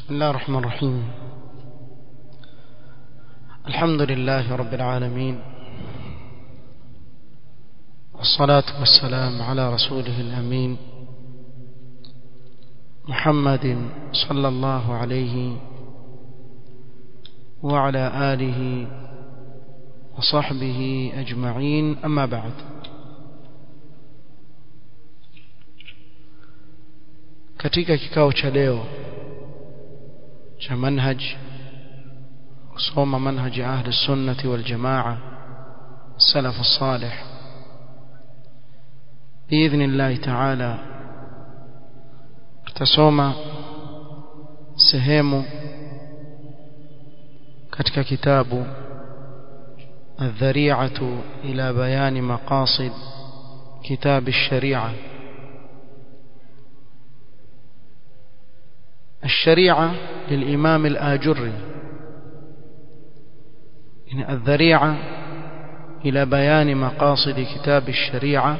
بسم الله الرحمن الرحيم الحمد لله رب العالمين والصلاة والسلام على رسوله الأمين محمد صلى الله عليه وعلى آله وصحبه أجمعين أما بعد katika kikao cha leo cha manhaj kusoma manhaji ahli sunnati wal jamaa salaf salih باذن الله تعالى tutasoma sehemu katika kitabu الذريعة إلى بيان مقاصد كتاب الشريعة الشريعة للإمام الآجري يعني الذريعة إلى بيان مقاصد كتاب الشريعة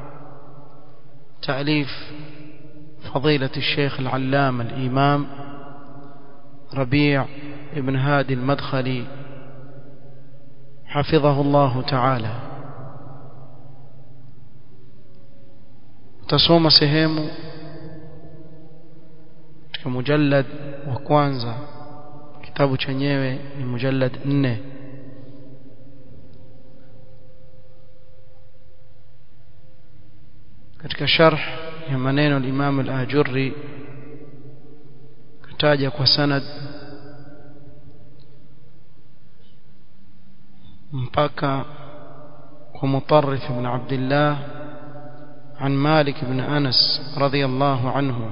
تأليف فضيلة الشيخ العلام الإمام ربيع ابن هادي المدخلي حفظه الله تعالى تصوم سهيم katika mujallad wa kwanza kitabu chenyewe ni mujallad 4 katika sharh ya maneno al-Imam al-Ajurri kataja kwa sanad mpaka kwa Mutarrif ibn Abdullah عن مالك بن أنس رضي الله عنه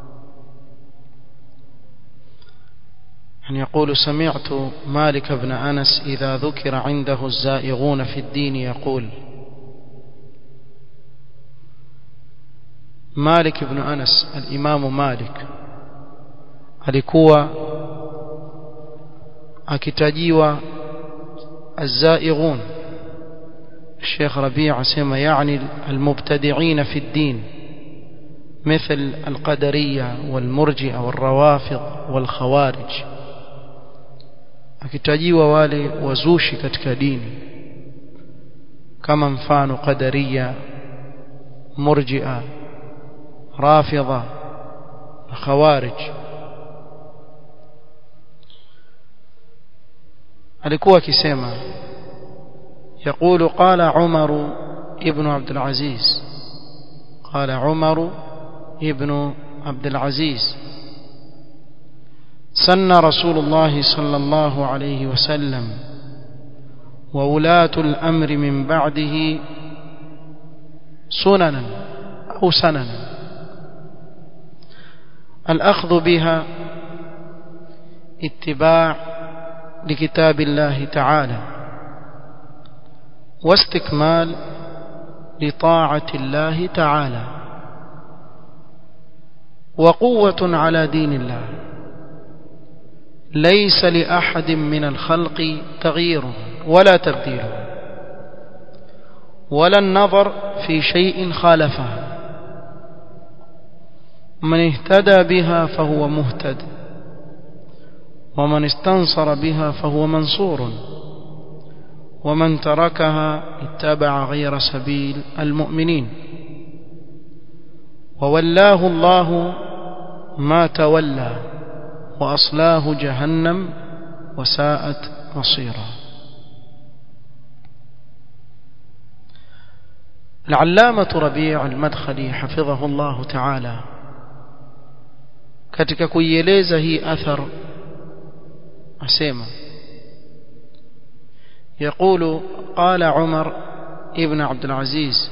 أن يقول سمعت مالك بن أنس إذا ذكر عنده الزائغون في الدين يقول مالك بن أنس الإمام مالك alikuwa akitajiwa الزائغون الشيخ ربيع سمى يعني المبتدعين في الدين مثل القدرية والمرجئة والروافض والخوارج akitajiwa wale wazushi katika dini kama mfano qadariya murji'a rafidha na khawarij alikuwa akisema يقول قال عمر ابن عبد العزيز قال عمر ابن عبد العزيز سن رسول الله صلى الله عليه وسلم وولاة الأمر من بعده سننا أو سننا الأخذ بها اتباع لكتاب الله تعالى واستكمال لطاعة الله تعالى وقوة على دين الله ليس لأحد من الخلق تغيير ولا تبديل ولا النظر في شيء خالفه من اهتدى بها فهو مهتد ومن استنصر بها فهو منصور ومن تركها اتبع غير سبيل المؤمنين وولاه الله ما تولى وأصلاه جهنم وساءت مصيرا العلامة ربيع المدخلي حفظه الله تعالى katika kuieleza hii athar asema يقول قال عمر ابن عبد العزيز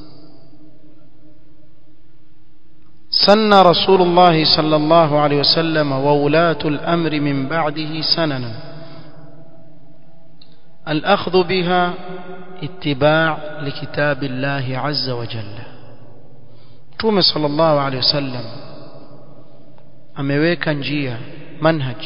سن رسول الله صلى الله عليه وسلم وولاة الأمر من بعده سننا الأخذ بها اتباع لكتاب الله عز وجل توم صلى الله عليه وسلم ameweka njia manhaj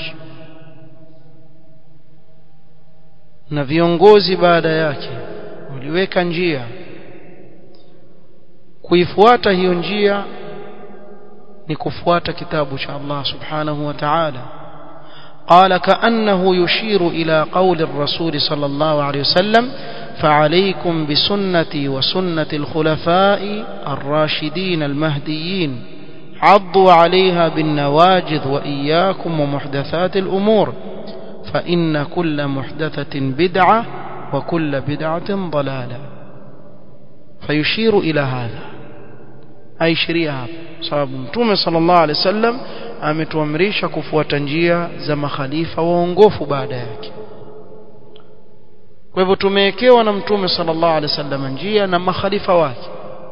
na viongozi baada yake waliweka njia kuifuata hiyo njia ni kufuata kitabu cha Allah subhanahu wa ta'ala قال كأنه يشير إلى قول الرسول صلى الله عليه وسلم فعليكم بسنتي وسنة الخلفاء الراشدين المهديين عضوا عليها بالنواجذ وإياكم ومحدثات الأمور فإن كل محدثة بدعة وكل بدعة ضلالة فيشير إلى هذا أي شريعة sababu mtume sallallahu alaihi wasallam ametuamrisha kufuata njia za makhalifa waongofu baada yake kwa hivyo tumewekewa na mtume sallallahu alaihi wasallam njia na makhalifa wake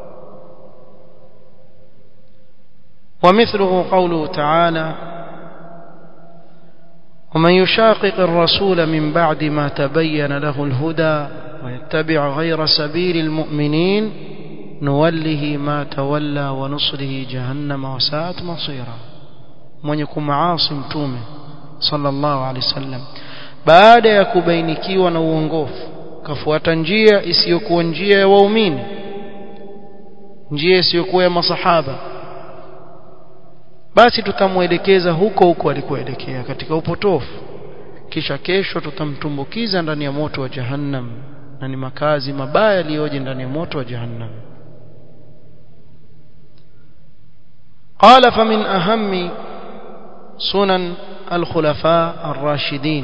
ومثله قوله تعالى ومن يشاقق الرسول من بعد ما تبين له الهدى ويتبع غير سبيل المؤمنين نوله ما تولى ونصره جهنم وساءت مصيرا من يكون معاصي متومه صلى الله عليه وسلم baada ya kubainikiwa na uongofu kafuata njia isiyokuwa njia ya waumini njia isiyokuwa ya masahaba basi tutamwelekeza huko huko alikoelekea katika upotofu kisha kesho tutamtumbukiza ndani ya moto wa jahannam na ni makazi mabaya yaliyoje ndani ya moto wa jahannam قال فمن أهم سنن الخلفاء الراشدين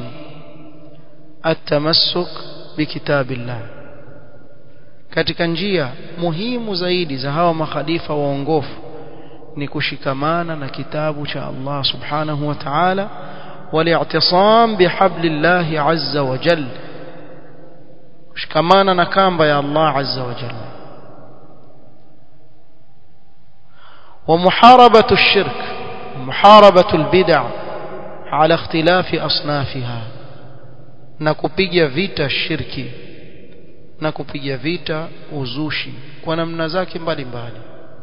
التمسك بكتاب الله katika njia muhimu zaidi za hawa makhalifa waongofu ni kushikamana na kitabu cha Allah subhanahu wa ta'ala wali'tisam bihablillahi azza wa jalla kushikamana na kamba ya Allah azza wa jalla ومحاربة الشرك ومحاربة البدع على اختلاف أصنافها نكوبيجا فيتا الشرك نكوبيجا فيتا uzushi kwa namna zake mbalimbali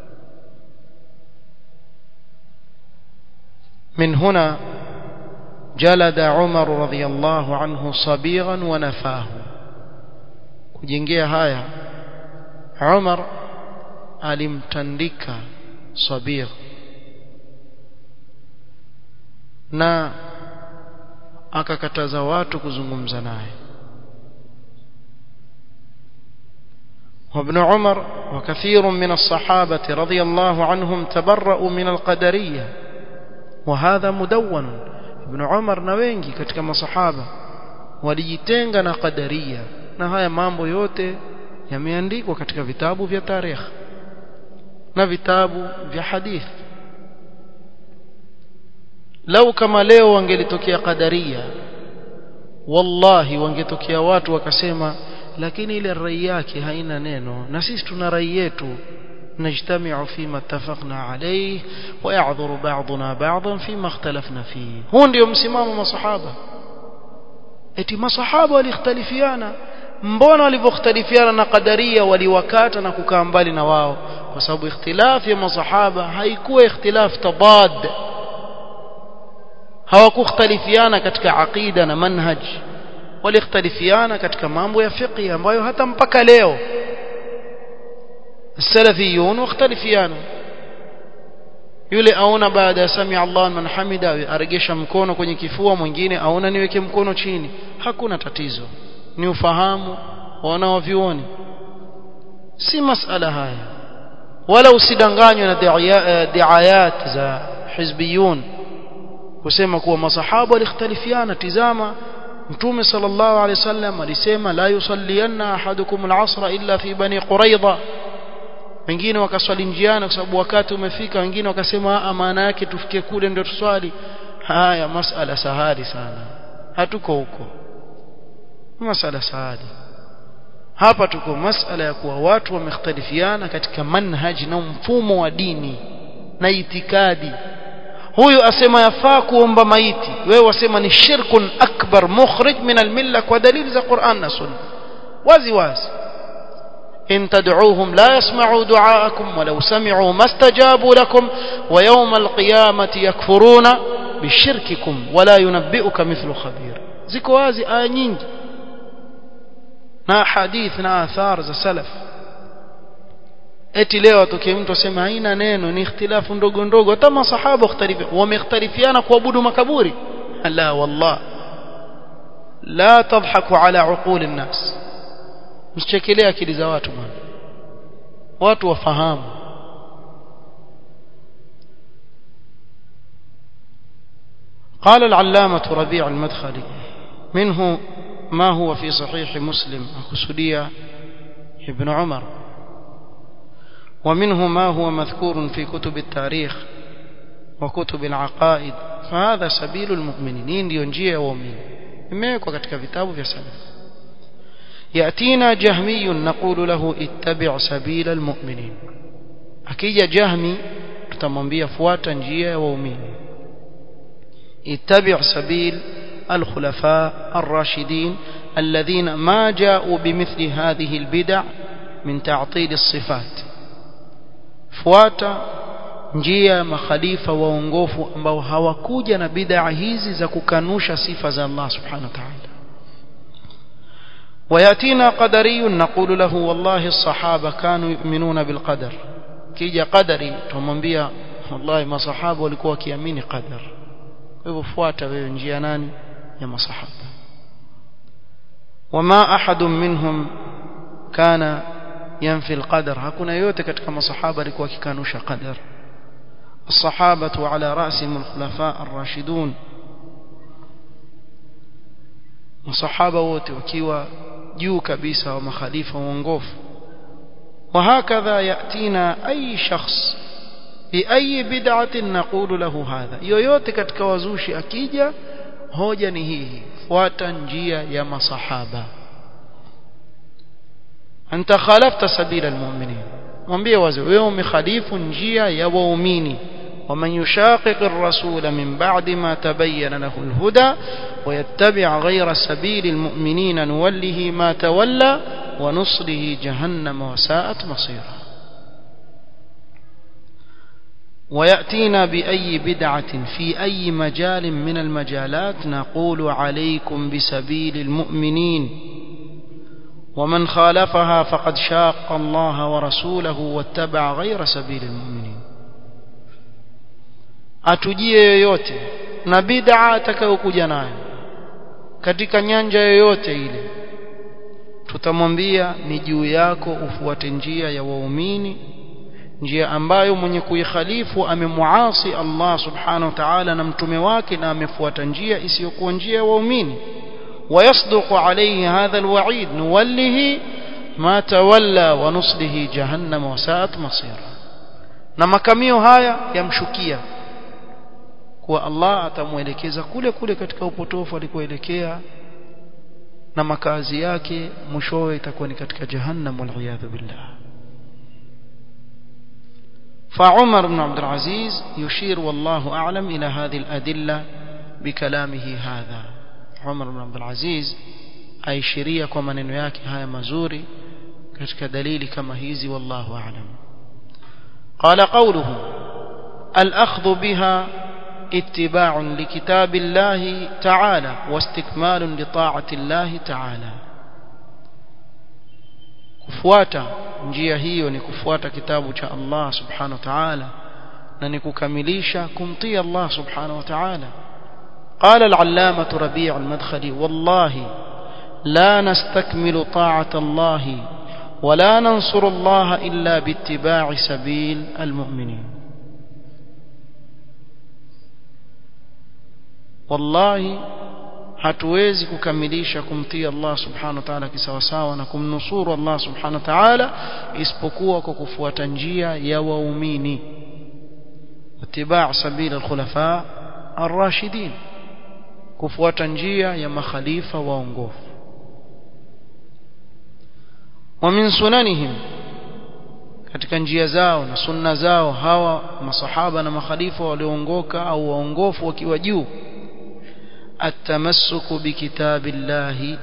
من هنا جلد عمر رضي الله عنه صبيغا ونفاه kujengea haya Umar alimtandika sabir na akakataza watu kuzungumza naye وابن عمر وكثير من الصحابة رضي الله عنهم تبرأوا من القدرية وهذا مدون ابن عمر نوينجي katika masahaba walijitenga na qadaria na haya mambo yote yameandikwa katika vitabu vya tarehe na vitabu vya hadithi lau kama leo wangelitokea qadaria wallahi wangetokea watu wakasema lakini ile rai yake haina neno na sisi tuna rai yetu نجتمع فيما اتفقنا عليه ويعذر بعضنا بعضا فيما اختلفنا فيه هو ndio msimamo masahaba eti masahaba walikhtalifiana mbona walivyokhtalifiana na qadaria waliwakata na kukaa mbali na wao kwa sababu ikhtilafu ya masahaba haikuwa ikhtilaf tabad hawakukhtalifiana katika aqida na manhaj walikhtalifiana katika mambo ya fiqh ambayo hata mpaka leo السلفيون واختلفيانا yule aona baada ya sami Allah man hamida aregesha mkono kwenye kifua mwingine aona niweke mkono chini hakuna tatizo ni ufahamu wanaovioni si masala haya wala usidanganywe na diayat za hizbiyun kusema kuwa masahaba walikhtalifiana tizama mtume sallallahu alaihi wasallam alisema la yusallianna ahadukum al-asra illa fi bani quraidha wengine wakaswali njiani kwa sababu wakati umefika wengine wakasema maana yake tufike kule ndio tuswali haya masala sahali sana hatuko huko masala sahali hapa tuko masala ya kuwa watu wamekhtalifiana katika manhaj na mfumo wa dini na itikadi huyu asema yafaa kuomba maiti wewe wasema ni shirkun akbar mukhrij min almilla kwa dalili za Qur'an na Sunna wazi wazi إن تدعوهم لا يسمعوا دعاءكم ولو سمعوا ما استجابوا لكم ويوم القيامة يكفرون بشرككم ولا ينبئك مثل خبير ziko wazi aya nyingi na hadith na athar za salaf eti leo atokee mtu aseme haina neno ni ikhtilafu ndogo ndogo hata masahaba wamekhtalifiana kuabudu makaburi la wallah la tadhaku ala uquli nnas msichekelea akili za watu bwana watu wafahamu قال العلامة ربيع المدخلي منه ما هو في صحيح مسلم أخسدية ابن عمر ومنه ما هو مذكور في كتب التاريخ وكتب العقائد فهذا سبيل المؤمنين ينجي ومؤمن imewekwa katika vitabu vya salaf yatina jahmiyun naqulu lahu ittabi' sabila almu'minin akija jahmi tutamwambia fuata njia ya waumini ittabi' sabil الخلفاء الراشدين الذين ما جاءوا بمثل هذه البدع من تعطيل الصفات fuata njia ya makhalifa waongofu ambao hawakuja na bid'a hizi za kukanusha sifa za Allah subhanahu wa ta'ala وياتينا قدري نقول له والله الصحابه كانوا يؤمنون بالقدر kija qadari tumwambia wallahi masahaba walikuwa wakiamini qadar kwa hivyo fuata wewe njia nani ya masahaba wama ahadun minhum kana yanfi alqadar hakuna yote katika masahaba alikuwa akikanusha qadar الصحابة على رأسهم الخلفاء الراشدون الصحابة wote wakiwa juu kabisa wa makhalifa waongofu وهكذا يأتينا أي شخص بأي بدعة نقول له هذا yoyote katika wazushi akija hoja ni hii fuata njia ya masahaba anta khalafta sabila almu'minin mwambie wazi wewe umekhalifu njia ya waumini ومن يشاقق الرسول من بعد ما تبين له الهدى ويتبع غير سبيل المؤمنين نوله ما تولى ونصله جهنم وساءت مصيرا ويأتينا بأي بدعة في أي مجال من المجالات نقول عليكم بسبيل المؤمنين ومن خالفها فقد شاق الله ورسوله واتبع غير سبيل المؤمنين atujie yoyote na bid'a atakayokuja nayo katika nyanja yoyote ile tutamwambia ni juu yako ufuate njia ya waumini njia ambayo mwenye kuikhalifu amemuasi Allah subhanahu wa ta'ala na mtume wake na amefuata njia isiyokuwa njia ya waumini ويصدق عليه هذا الوعيد نوله ما تولى ونصله جهنم وساءت مصيرا na makamio haya yamshukia kuwa Allah atamuelekeza kule kule katika upotofu alikoelekea na makazi yake mwishowe itakuwa ni katika jahannam waliyadhu billah فعمر بن عبد العزيز يشير والله أعلم إلى هذه الأدلة بكلامه هذا عمر بن عبد العزيز aishiria kwa maneno yake haya mazuri katika dalili kama hizi wallahu a'lam qala qawluhu al-akhdhu biha اتباع لكتاب الله تعالى واستكمال لطاعة الله تعالى kufuata njia hiyo ni kufuata kitabu cha Allah subhanahu wa ta'ala na ni kukamilisha kumtii Allah subhanahu wa ta'ala قال العلامة ربيع المدخلي والله لا نستكمل طاعة الله ولا ننصر الله إلا باتباع سبيل المؤمنين wallahi hatuwezi kukamilisha kumtii Allah subhanahu wa ta'ala kisawasawa na kumnusuru Allah subhanahu wa ta'ala isipokuwa kwa kufuata njia ya waumini itibaa sabila alkhulafa arrashidin kufuata njia ya makhalifa waongofu wa min sunanihim katika njia zao na sunna zao hawa masahaba na makhalifa walioongoka au waongofu wakiwa juu التمسك بكتاب الله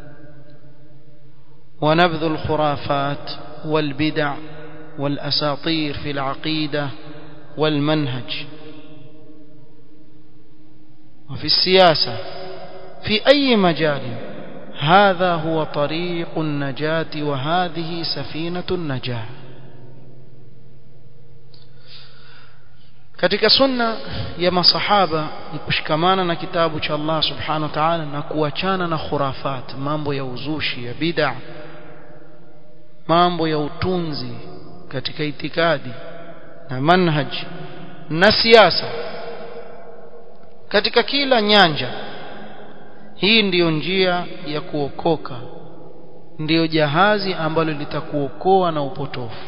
ونبذ الخرافات والبدع والأساطير في العقيدة والمنهج وفي السياسة في أي مجال هذا هو طريق النجاة وهذه سفينة النجاة katika sunna ya masahaba ni kushikamana na kitabu cha Allah subhanahu wa ta'ala na kuachana na khurafat mambo ya uzushi ya bid'a mambo ya utunzi katika itikadi na manhaj na siasa katika kila nyanja hii ndiyo njia ya kuokoka ndiyo jahazi ambalo litakuokoa na upotofu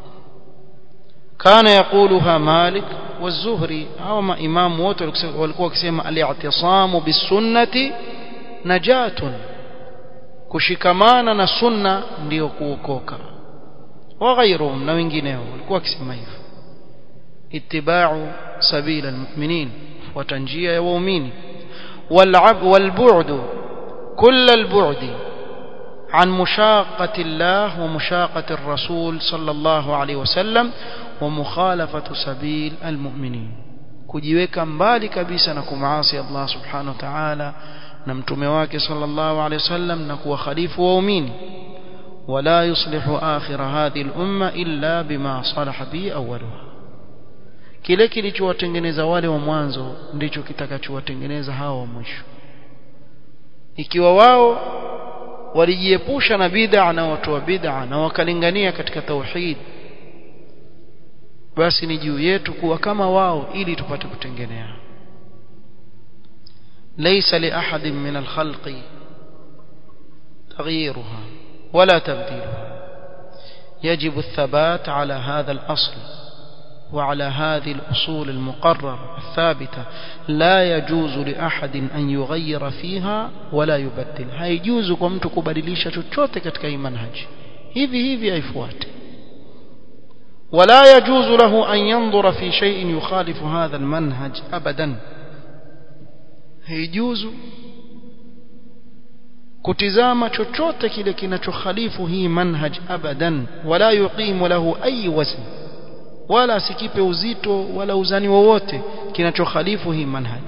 kana yakuluha malik والزهري au maimamu wote walikuwa wakisema al-i'tisamu bisunnati najatun kushikamana na sunna ndiyo kuokoka wa ghairuhum na wengineo walikuwa wakisema hivyo ittiba'u sabila almu'minin fuata njia ya waumini والعب والبعد كل البعد عن مشاقة الله ومشاقة الرسول صلى الله عليه وسلم ومخالفة سبيل المؤمنين kujiweka mbali kabisa na kumaasi Allah subhanahu wa ta'ala na mtume wake sallallahu alayhi wasallam na kuwa khalifu waumini wala yuslihu akhir hadhihi al-umma illa bima salaha bi awwaluha kile kilichowatengeneza wale wa mwanzo ndicho kitakachowatengeneza hao wa mwisho ikiwa wao walijiepusha na bid'a na watu wa bid'a na wakalingania katika tauhid basi ni juu yetu kuwa kama wao ili tupate kutengenea laysa li ahadin min al-khalqi تغييرها ولا تبديلها يجب الثبات على هذا الأصل وعلى هذه الأصول المقررة الثابتة لا يجوز لأحد أن يغير فيها ولا يبدل هيجوز كمت كبدليشة chochote katika hii manhaji hivi hivi haifuati ولا يجوز له أن ينظر في شيء يخالف هذا المنهج أبدا هيجوز kutizama chochote kile kinachokhalifu hii manhaj abadan wala yuqimu lahu ayi wazn wala sikipe uzito wala uzani wowote kinachokhalifu hii manhaj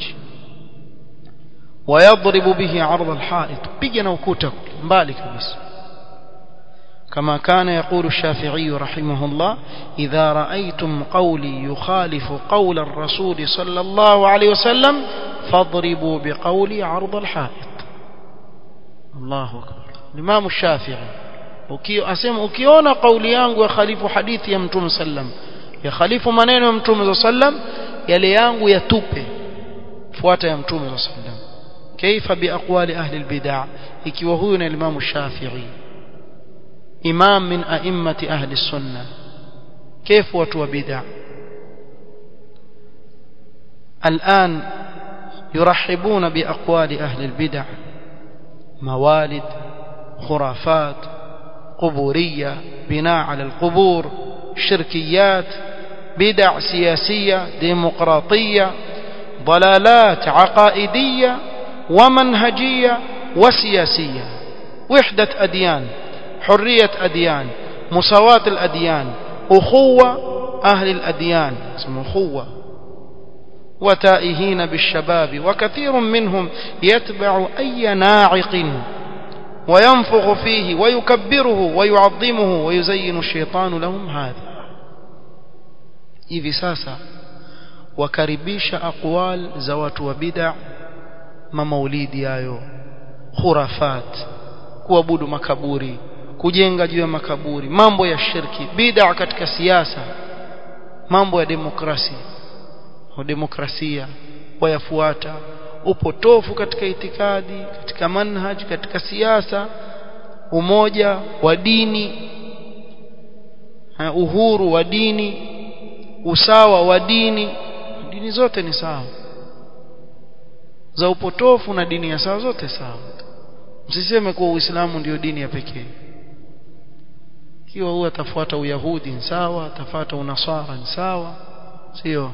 ويضرب به عرض الحائط بيجنا ukuta mbali kabisa كما كان يقول الشافعي رحمه الله إذا رأيتم قولي يخالف قول الرسول صلى الله عليه وسلم فاضربوا بقولي عرض الحائط الله أكبر الإمام الشافعي asema ukiona kauli yangu ya khalifu hadithi ya mtume sallam ya khalifu maneno ya mtume sallam yale yangu yatupe fuata ya mtume sallam kaifa biaqwali ahli albid'a ikiwa huyu ni Imam Shafi'i imam min a'immati ahli sunna كيف watu wa bid'a الآن يرحبون بأقوال أهل البدع موالد خرافات قبورية بناء على القبور شركيات بدع سياسية ديمقراطية ضلالات عقائدية ومنهجية وسياسية وحدة أديان حرية أديان مساواة الأديان أخوة أهل الأديان اسمه أخوة وتائهين بالشباب وكثير منهم يتبع أي ناعق وينفخ فيه ويكبره ويعظمه ويزين الشيطان لهم هذا hivi sasa wakaribisha aqwal za watu wa bid'a mamaulidi hayo khurafat kuabudu makaburi kujenga juu ya makaburi mambo ya shirki bid'a katika siasa mambo ya demokrasia demokrasia wayafuata upotofu katika itikadi katika manhaj katika siasa umoja wa dini uhuru wa dini usawa wa dini dini zote ni sawa za upotofu na dini ya sawa zote sawa msiseme kuwa uislamu ndio dini ya pekee ikiwa huyu atafuata uyahudi ni sawa atafuata unasara ni sawa sio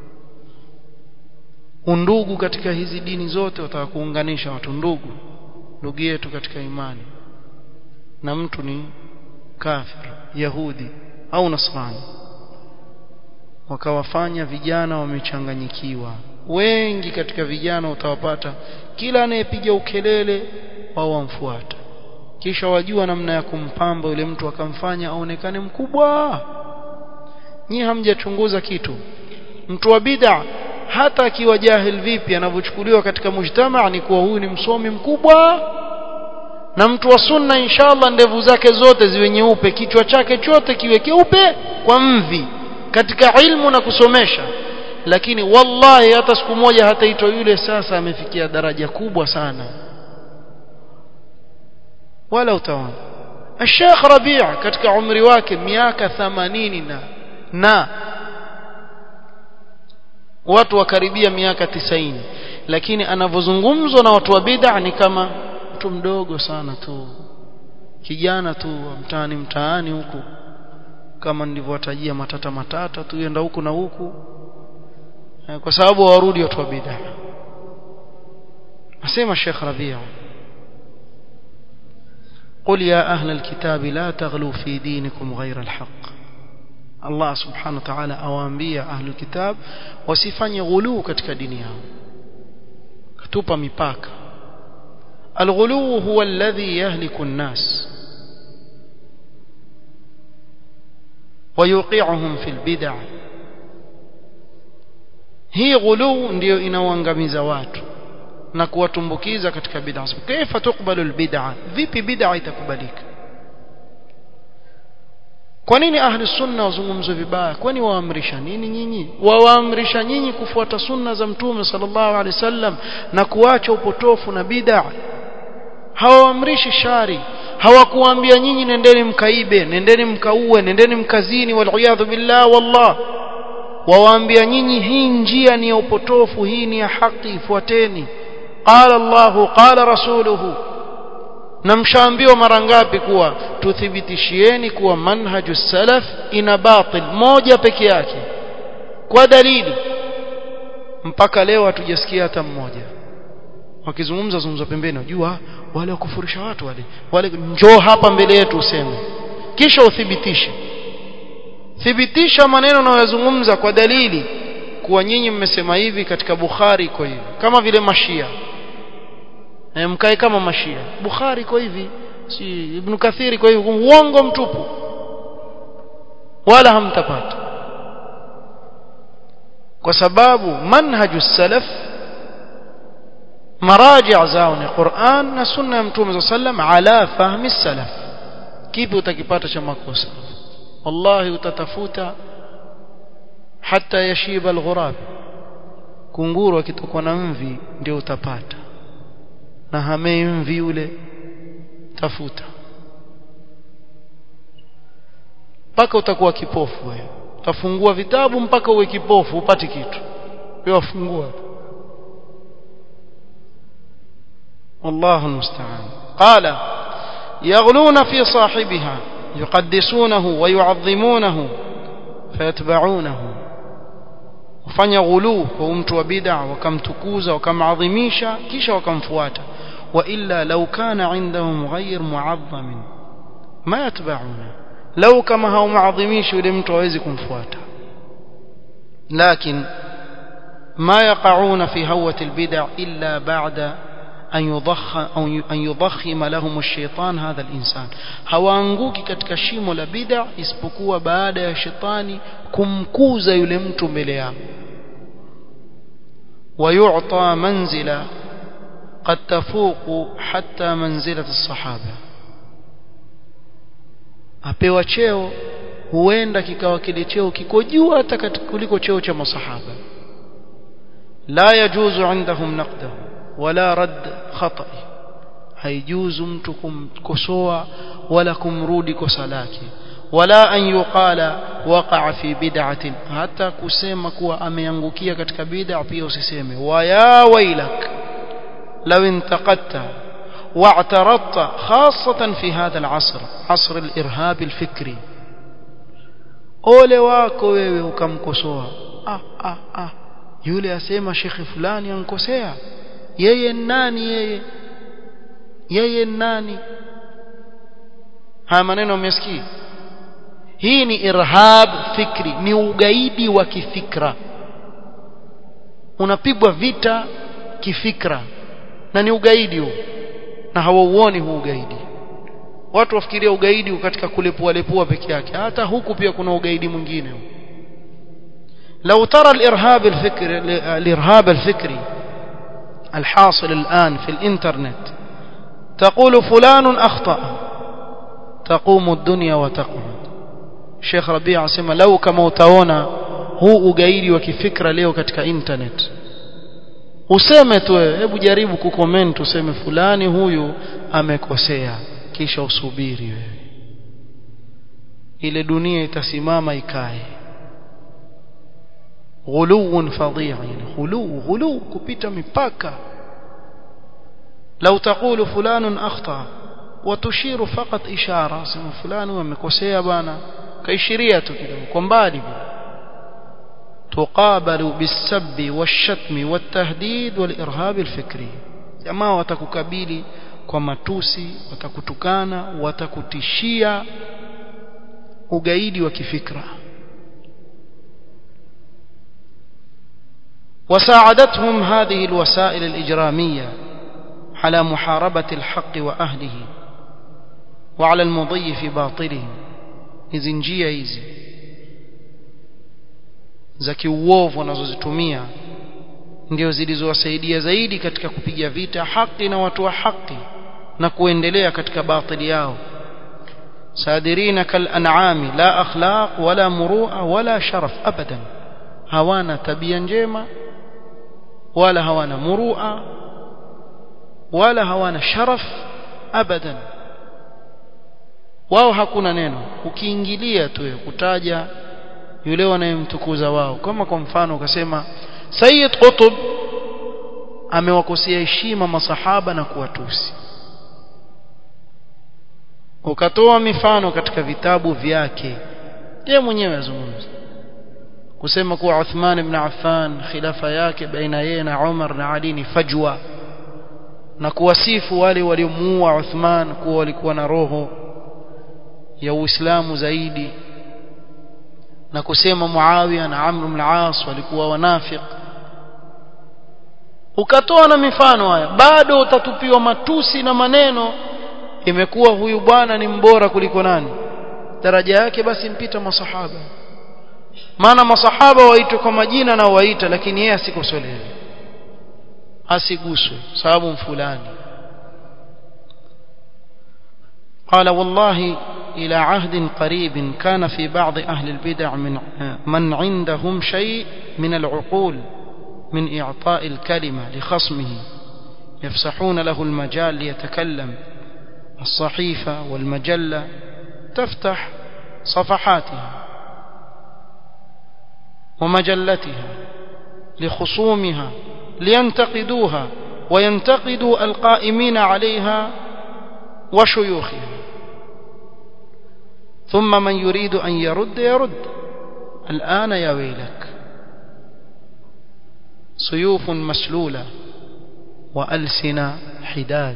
undugu katika hizi dini zote wataka kuunganisha watu ndugu ndugu yetu katika imani na mtu ni kafir yahudi au nasrani wakawafanya vijana wamechanganyikiwa wengi katika vijana utawapata kila anayepiga ukelele wao wamfuata kisha wajua namna ya kumpamba yule mtu akamfanya aonekane mkubwa nyie hamjachunguza kitu mtu wa bid'a hata akiwa jahil vipi anavyochukuliwa katika mujtama ni kuwa huyu ni msomi mkubwa na mtu wa sunna inshallah ndevu zake zote ziwe nyeupe kichwa chake chote kiwe keupe kwa mvi katika ilmu na kusomesha lakini wallahi hata siku moja hataitwa yule sasa amefikia daraja kubwa sana wala utaona Sheikh Rabi' katika umri wake miaka 80 na na watu wakaribia miaka 90 lakini anavyozungumzwa na watu wa bid'a ni kama mtu mdogo sana tu kijana tu mtaani mtaani huku kama nilivyowatajia matata matata tu yenda huku na huku kwa sababu warudi watu wa bid'a asema Sheikh Rabi' قل يا أهل الكتاب لا تغلوا في دينكم غير الحق الله سبحانه وتعالى أوامبيا أهل الكتاب wasifanye ghuluu katika dini yao katupa mipaka الغلو هو الذي يهلك الناس ويوقعهم في البدع hii ghuluu ndio inaoangamiza watu na kuwatumbukiza katika bid'a kaifa tukbalu albid'a vipi bid'a itakubalika kwa nini ahli sunna wazungumzwe vibaya kwani waamrisha nini nyinyi wawaamrisha nyinyi kufuata sunna za mtume sallallahu alaihi wasallam na kuacha upotofu na bid'a hawaamrishi shari hawakuambia nyinyi nendeni mkaibe nendeni mkaue nendeni mkazini waliyadhu billah wallah wawaambia nyinyi hii njia ni ya upotofu hii ni ya haki ifuateni qala Allah qala rasuluhu na mshaambiwa mara ngapi kuwa tuthibitishieni kuwa manhaju salaf ina batil moja peke yake kwa dalili mpaka leo hatujasikia hata mmoja wakizungumza zungumza pembeni unajua wale wakufurisha watu wale wale njoo hapa mbele yetu useme kisha uthibitishe thibitisha maneno unayozungumza kwa dalili kuwa nyinyi mmesema hivi katika Bukhari iko hivi kama vile mashia e, mkae kama mashia Bukhari iko hivi si Ibn Kathir iko hivi uongo mtupu wala hamtapata kwa sababu manhaju salaf maraji' zao ni Qur'an na sunna ya Mtume sallam ala fahmi salaf kipi utakipata cha makosa wallahi utatafuta hata yashiba alghurab kunguru akitokwa na mvi ndio utapata na hamei mvi yule tafuta mpaka utakuwa kipofu wewe utafungua vitabu mpaka uwe kipofu upate kitu wewe wafungua والله المستعان قال يغلون في صاحبها يقدسونه ويعظمونه فيتبعونه wafanya ghuluu kwa mtu wa bid'a wakamtukuza wakamadhimisha kisha wakamfuata wa illa law kana indahum ghayr mu'azzam ma yatba'una law kama hao maadhimishi yule mtu hawezi kumfuata lakin ما يقعون في هوة البدع إلا بعد أن يضخ أو أن يضخم لهم الشيطان هذا الإنسان hawaanguki katika shimo la bid'a isipokuwa baada ya shetani kumkuza yule mtu mbele yao ويعطى منزلة قد تفوق حتى منزلة الصحابة apewa cheo huenda kikawa kile cheo kiko juu hata kuliko cheo cha masahaba la yajuzu indahum naqdahu wala rad khata'i haijuzu mtu kumkosoa wala kumrudi kosa lake wala an yuqala waqa'a fi bid'atin hata kusema kuwa ameangukia katika bid'a pia usiseme wa ya wailak law intaqatta واعترضت خاصة في هذا العصر عصر الإرهاب الفكري ole wako wewe ukamkosoa ah ah ah yule asema shekhi fulani ankosea yeye nani yeye yeye nani haya maneno umesikia hii ni irhab fikri ni ugaidi wa kifikra unapigwa vita kifikra na ni ugaidi huu na hawauoni huu ugaidi watu wafikiria ugaidi katika kulepua lepua peke yake hata huku pia kuna ugaidi mwingine لو ترى الإرهاب الفكري الإرهاب الفكري الحاصل الآن في الإنترنت تقول فلان أخطأ تقوم الدنيا وتقعد Sheikh Rabia asema lau kama utaona huu ugaidi wa kifikra leo katika internet useme tu wewe hebu jaribu kucomment useme fulani huyu amekosea kisha usubiri wewe ile dunia itasimama ikae ghuluun fadhi'a yani ghulu ghulu kupita mipaka لو تقول فلان أخطأ وتشير فقط إشارة سمو فلان ومكوسيا بانا كإشرية كده كمبالي تقابل بالسب والشتم والتهديد والإرهاب الفكري jamaa watakukabili kwa matusi watakutukana watakutishia ugaidi wa kifikra وساعدتهم هذه الوسائل الإجرامية على محاربة الحق وأهله وعلى المضي في باطلهم hizi njia hizi za kiuovu wanazozitumia ndio zilizowasaidia zaidi katika kupiga vita haki na watu wa haki na kuendelea katika batili yao sadirina kal an'ami la akhlaq wala murua wala sharaf abadan hawana tabia njema wala hawana murua wala hawana sharaf abadan wao hakuna neno ukiingilia tu kutaja yule wanayemtukuza wao kama kwa mfano ukasema Sayyid Qutb amewakosea heshima masahaba na kuwatusi ukatoa mifano katika vitabu vyake yeye mwenyewe azungumza kusema kuwa Uthman ibn Affan khilafa yake baina yeye na Umar na Ali ni fajwa na kuwasifu wale waliomuua Uthman kuwa walikuwa na roho ya Uislamu zaidi na kusema Muawiya na Amr ibn al-As walikuwa wanafiq ukatoa na mifano haya bado utatupiwa matusi na maneno imekuwa huyu bwana ni mbora kuliko nani daraja yake basi mpita masahaba maana masahaba waitwe kwa majina na waita lakini yeye asikosolewe asiguswe sababu fulani قال والله إلى عهد قريب كان في بعض أهل البدع من من عندهم شيء من العقول من إعطاء الكلمة لخصمه يفسحون له المجال ليتكلم الصحيفة والمجلة تفتح صفحاتها ومجلتها لخصومها لينتقدوها وينتقدوا القائمين عليها وشيوخها ثم من يريد أن يرد يرد الآن يا ويلك سيوف مسلولة وألسنة حداد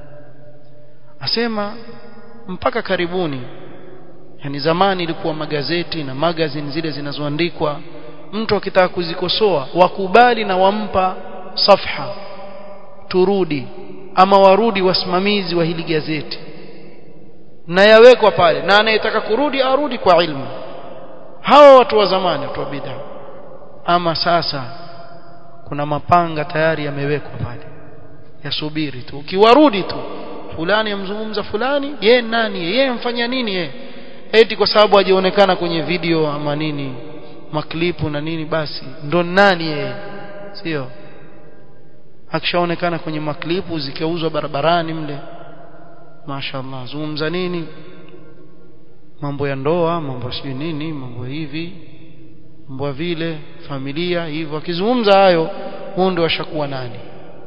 asema mpaka karibuni yani zamani ilikuwa magazeti na magazine zile zinazoandikwa mtu akitaka kuzikosoa wakubali na wampa safha turudi ama warudi wasimamizi wa hili gazeti na yawekwa pale na anayetaka kurudi arudi kwa ilmu hawa watu wa zamani watu wa bid'a ama sasa kuna mapanga tayari yamewekwa pale yasubiri tu ukiwarudi tu fulani amzungumza fulani ye nani yeye mfanya nini yeye eti kwa sababu hajaonekana kwenye video ama nini maklipu na nini basi ndo nani yeye sio akishaonekana kwenye maklipu zikiuzwa barabarani mle mashaallah zungumza nini mambo ya ndoa mambo sio nini mambo hivi mambo vile familia hivyo akizungumza hayo huo ndio ashakuwa nani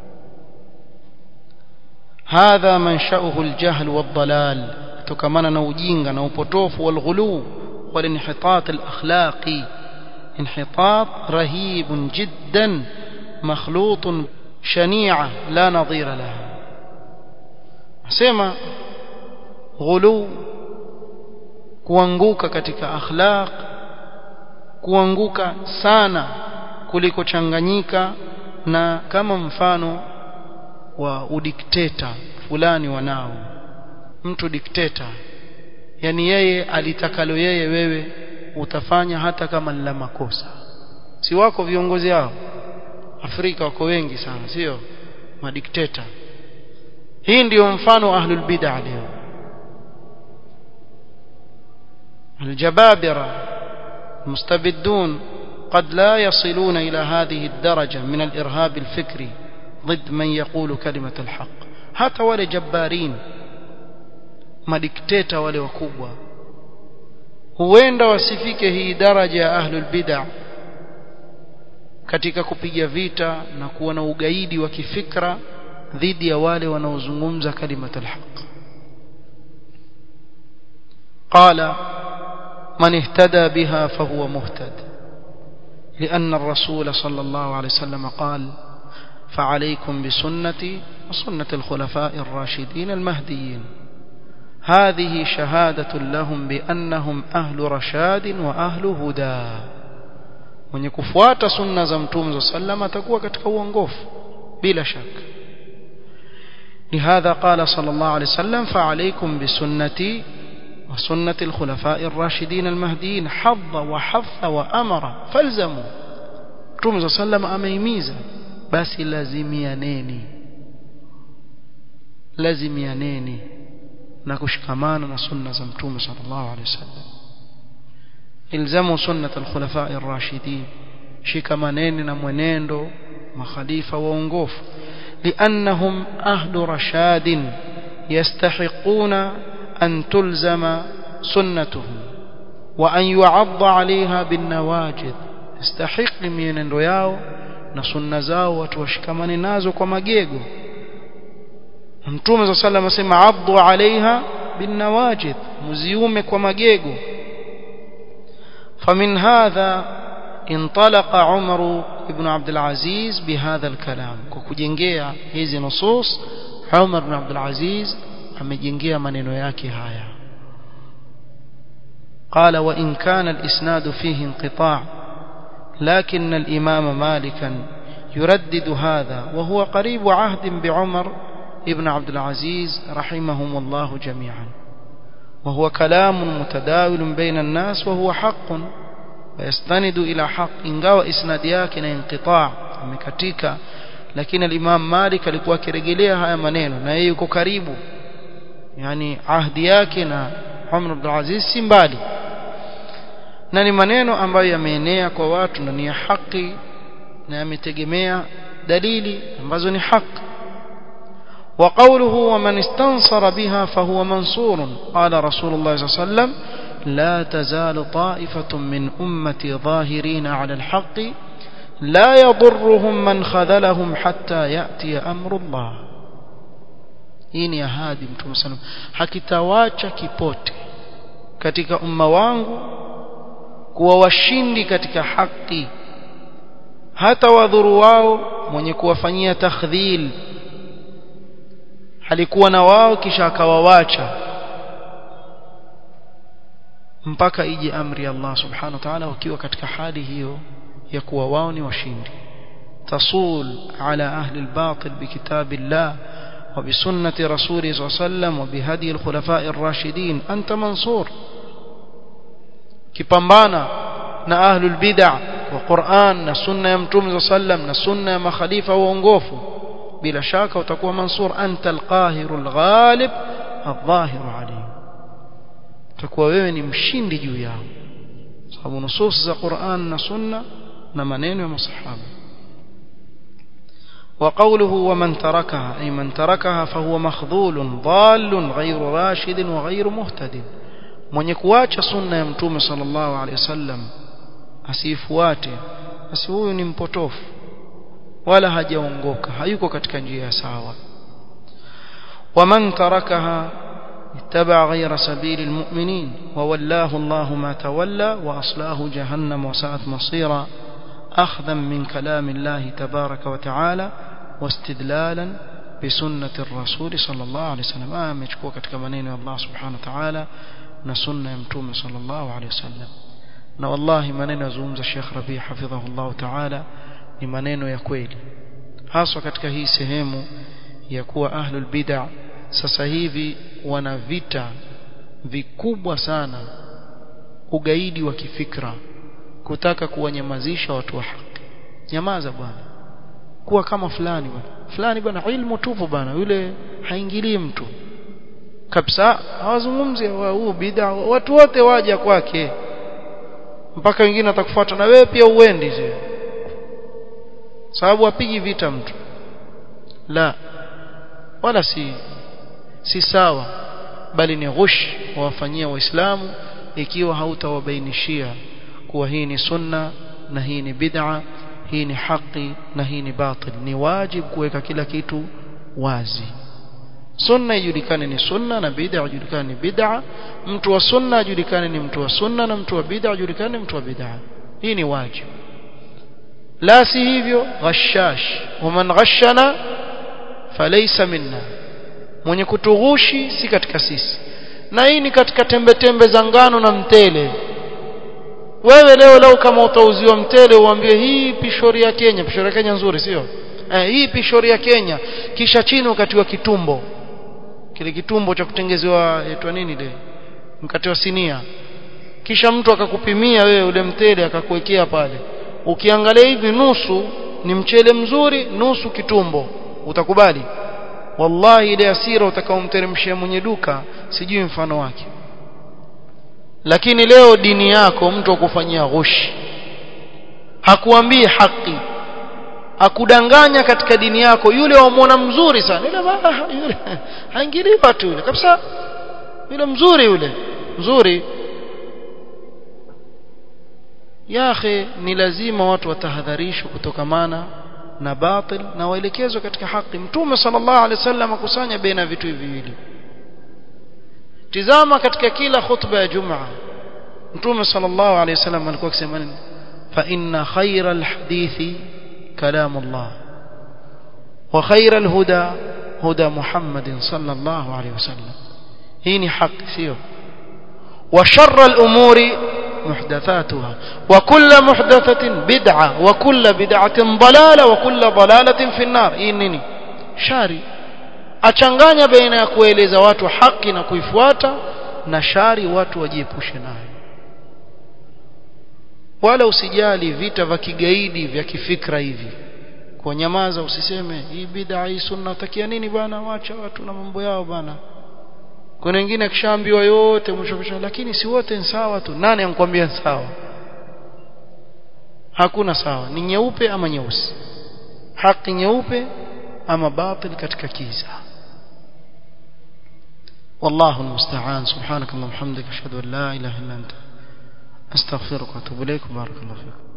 hadha manshauhu aljahl wadhalal tukamana na ujinga na upotofu walghulu walinhitat alakhlaqi انحطاط رهيب جدا مخلوط شنيعة لا نظير لها سيما غلو kuanguka katika akhlaq kuanguka sana kuliko changanyika na kama mfano wa udikteta fulani wanao mtu dikteta yani yeye alitakalo yeye wewe utafanya hata kama ni la makosa si wako viongozi hao Afrika wako wengi sana sio madikteta hii ndiyo mfano ahlul bid'ah leo الجبابرة المستبدون قد لا يصلون إلى هذه الدرجة من الإرهاب الفكري ضد من يقول كلمة الحق hata wale jabbarin madikteta wale wakubwa huenda wasifike hii daraja ya ahlul bid'ah katika kupiga vita na kuwa na ugaidi wa kifikra dhidi ya wale wanaozungumza kalimatul haq qala man ihtada biha fahuwa muhtad لأن الرسول صلى الله عليه وسلم قال فعليكم بسنتي وسنة الخلفاء الراشدين المهديين هذه شهادة لهم بأنهم أهل رشاد وأهل هدى mwenye kufuata sunna za mtume za sallam atakuwa katika uongofu bila shaka لهذا قال صلى الله عليه وسلم فعليكم بسنتي وسنة الخلفاء الراشدين المهديين حظ وحث وأمر فالزموا mtume za sallam ameimiza basi lazimianeni lazimianeni na kushikamana na sunna za mtume sallallahu alaihi wasallam ilzamu sunnat alkhulafa ar-rashidin shikamaneni na mwenendo makhalifa waongofu liannahum ahlu rashadin yastahiquna an tulzama sunnatuhum wa an yu'adda 'alayha bin nawajid yastahiqi mienendo yao na sunna zao watu washikamane nazo kwa magego Mtume صلى الله عليه وسلم asema addu alaiha binawajid muziume kwa magego فمن هذا انطلق عمر بن عبد العزيز بهذا الكلام kukujengea hizi nusus Umar ibn Abdul Aziz amejengea maneno yake haya قال وإن كان الإسناد فيه انقطاع لكن الإمام مالكا يردد هذا وهو قريب عهد بعمر ابن عبد العزيز رحمهم الله جميعا وهو كلام متداول بين الناس وهو حق ويستند إلى حق ingawa isnadi yake na inqitaa imekatika lakini al-Imam Malik alikuwa akirejelea haya maneno na yeye yuko karibu yani ahdi yake na Umar ibn Aziz si mbali na ni maneno ambayo yameenea kwa watu na ni ya haki na yametegemea dalili ambazo ni haki وقوله ومن استنصر بها فهو منصور قال رسول الله صلى الله عليه وسلم لا تزال طائفة من أمتي ظاهرين على الحق لا يضرهم من خذلهم حتى يأتي أمر الله hii ni ahadi mtume sana hakitawacha kipote katika umma wangu kuwa washindi katika haki hata wadhuru wao mwenye kuwafanyia takhdhil alikuwa na wao kisha akawawacha mpaka ije amri ya Allah subhanahu wa ta'ala wakiwa katika hali hiyo ya kuwa wao ni washindi tasul ala ahli albatil bikitabillah وبسنة رسوله صلى الله عليه وسلم وبهدي الخلفاء الراشدين أنت منصور كبambana na ahlul bid'ah wa Qur'an na sunna ya mtume صلى الله عليه وسلم na sunna ya makhalifa waongofu bila shaka utakuwa mansur anta alqahirul ghalib adh-dhahir alayhi utakuwa wewe ni mshindi juu yao sababu nusus za Qur'an na sunna na maneno ya masahaba وقوله ومن تركها أي من تركها فهو مخذول ضال غير راشد وغير مهتد من يكواcha sunna ya mtume sallallahu alaihi wasallam asifuate basi huyu ni mpotofu wala hajaongoka hayuko katika njia ya sawa ومن تركها اتبع غير سبيل المؤمنين وولاه الله ما تولى وأصلاه جهنم وساءت مصيرا أخذا من كلام الله تبارك وتعالى واستدلالا بسنة الرسول صلى الله عليه وسلم آه مشكوك katika maneno ya Allah subhanahu wa ta'ala na sunna ya mtume sallallahu alayhi wasallam na wallahi maneno yazungumza Sheikh Rabi hafidhahullah ta'ala ni maneno ya kweli haswa katika hii sehemu ya kuwa ahlul bid'ah sasa hivi wana vita vikubwa sana ugaidi wa kifikra kutaka kuwanyamazisha watu wa haki nyamaza bwana kuwa kama fulani bwana fulani bwana ilmu tupu bwana yule haingilii mtu kabisa hawazungumzi huu bid'a watu wote waja kwake mpaka wengine atakufuata na wewe pia uendi zile sababu apigi vita mtu la wala si si sawa bali ni ghush wawafanyia waislamu ikiwa hautawabainishia kuwa hii ni sunna na hii ni bid'a hii ni haki na hii ni batil ni wajib kuweka kila kitu wazi sunna ijulikane ni sunna na bid'a ijulikane ni bid'a mtu wa sunna ajulikane ni mtu wa sunna na mtu wa bid'a ajulikane ni mtu wa bid'a hii ni wajib la si hivyo ghashash waman ghashana falaysa minna mwenye kutughushi si katika sisi na hii ni katika tembe tembe za ngano na mtele wewe leo leo kama utauziwa mtele uambie hii pishori ya Kenya pishori ya Kenya nzuri sio eh, hii pishori ya Kenya kisha chini ukatiwa kitumbo kile kitumbo cha kutengezewa etwa nini ile mkate wa sinia kisha mtu akakupimia wewe ule mtele akakuwekea pale ukiangalia hivi nusu ni mchele mzuri nusu kitumbo utakubali wallahi ile asira utakaomteremshia mwenye duka sijui mfano wake lakini leo dini yako mtu akufanyia ghushi hakuambii haki akudanganya katika dini yako yule wamwona mzuri sana yule yule haingilii watu yule kabisa yule mzuri yule mzuri ya akhi ni lazima watu watahadharishwe kutokamana na batil na waelekezwe katika haki mtume sallallahu alaihi wasallam akusanya baina vitu hivi viwili tizama katika kila khutba ya jumaa mtume sallallahu alaihi wasallam alikuwa akisema nini fa inna khayra alhadithi kalamullah wa khayra alhuda huda muhammadin sallallahu alaihi wasallam hii ni haki sio wa sharra alumuri محدثاتها وكل محدثة بدعة وكل بدعة ضلالة وكل ضلالة في النار إنني شاري achanganya baina ya kueleza watu haki na kuifuata na shari watu wajiepushe nayo wala usijali vita vya kigaidi vya kifikra hivi kwa nyamaza usiseme hii bid'a hii sunna utakia nini bwana wacha watu na mambo yao bwana kuna wengine akishaambiwa yote mwisho mwisho lakini si wote ni sawa tu nani ankwambia sawa hakuna sawa ni nyeupe ama nyeusi haki nyeupe ama batil katika kiza والله المستعان سبحانك اللهم وبحمدك اشهد ان لا اله الا انت استغفرك واتوب اليك بارك الله فيك